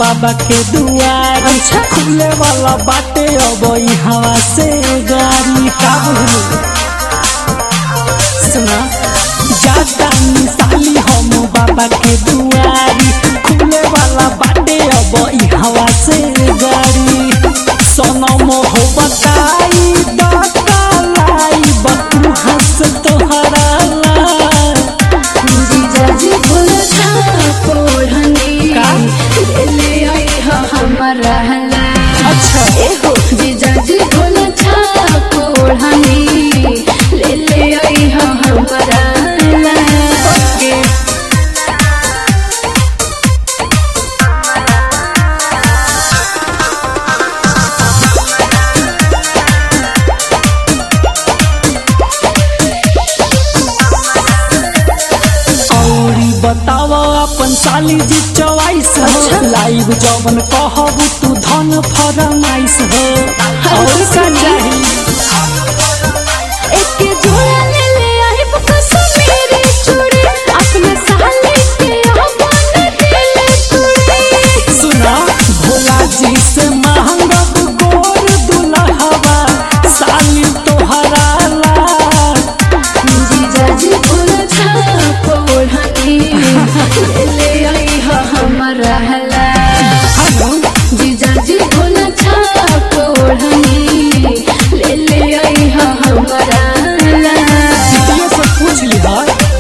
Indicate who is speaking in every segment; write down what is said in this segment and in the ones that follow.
Speaker 1: बाबा के दुआर
Speaker 2: अच्छा।
Speaker 1: खुले वाला बाटे अब ई हवा से गाड़ी का बोलू सुना जाता मिसाली हम बाबा के दुआरी खुले वाला बाटे अब ई हवा से गाड़ी सनम हो बताई बतालाई बतू हंस तोहरा ला
Speaker 2: जीजाजी भोला छाप ओढ़नी
Speaker 1: का?
Speaker 2: ले ले आई हो हमारा हला
Speaker 1: अच्छा
Speaker 2: एहो जीजाजी भोला छाप ओढ़नी ले ले आई हो हमारा हला
Speaker 1: औरी बताव अपन साली जी चवाइस
Speaker 2: अच्छा।
Speaker 1: हो लाइव जवन कहब तू धन फरमाइस हो और का चाही
Speaker 2: एक जोड़ा ले ले आई कश्मीरी चूड़ी अपने साले के अपन दिल चूड़ी
Speaker 1: सुना भोला जी से महंगब गोर दुल्हवा साली तोहरा ला
Speaker 2: जीजाजी भोला छाप ओढ़नी ले ले आई हो हमारा हला
Speaker 1: हेलो
Speaker 2: जीजाजी भोला छाप ओढ़नी ले ले आई हो हमारा हला
Speaker 1: ये सब पूछ लिहा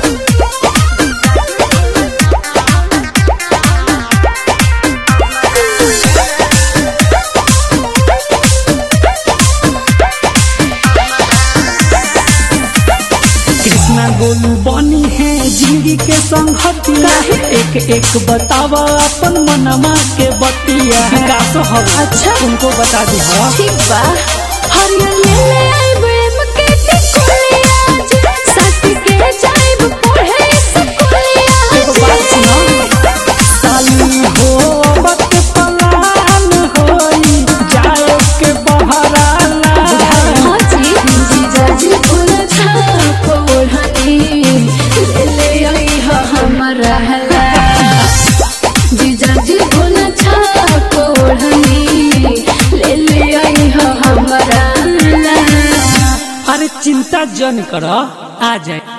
Speaker 1: कृष्णा गोलू बनी है जिंदगी के संगतिया एक एक बतावा अपन मनमा के बतिया विकास हो
Speaker 2: अच्छा।
Speaker 1: उनको बता दे हाँ
Speaker 2: ठीक बा हरियर ले ले आई प्रेम के टिकुलिया जी सट के जाइब पढ़े स्कूलिया
Speaker 1: एगो बात सुनो साली हो बत पलान होई जाए के बहराना
Speaker 2: हाँ जी जीजाजी भोला छाप ओढ़नी ले ले आई हो हमारा हला जीजाजी भोला छाप ओढ़नी ले ले आई हो हमारा हला
Speaker 1: अरे चिंता जन कर आ जाए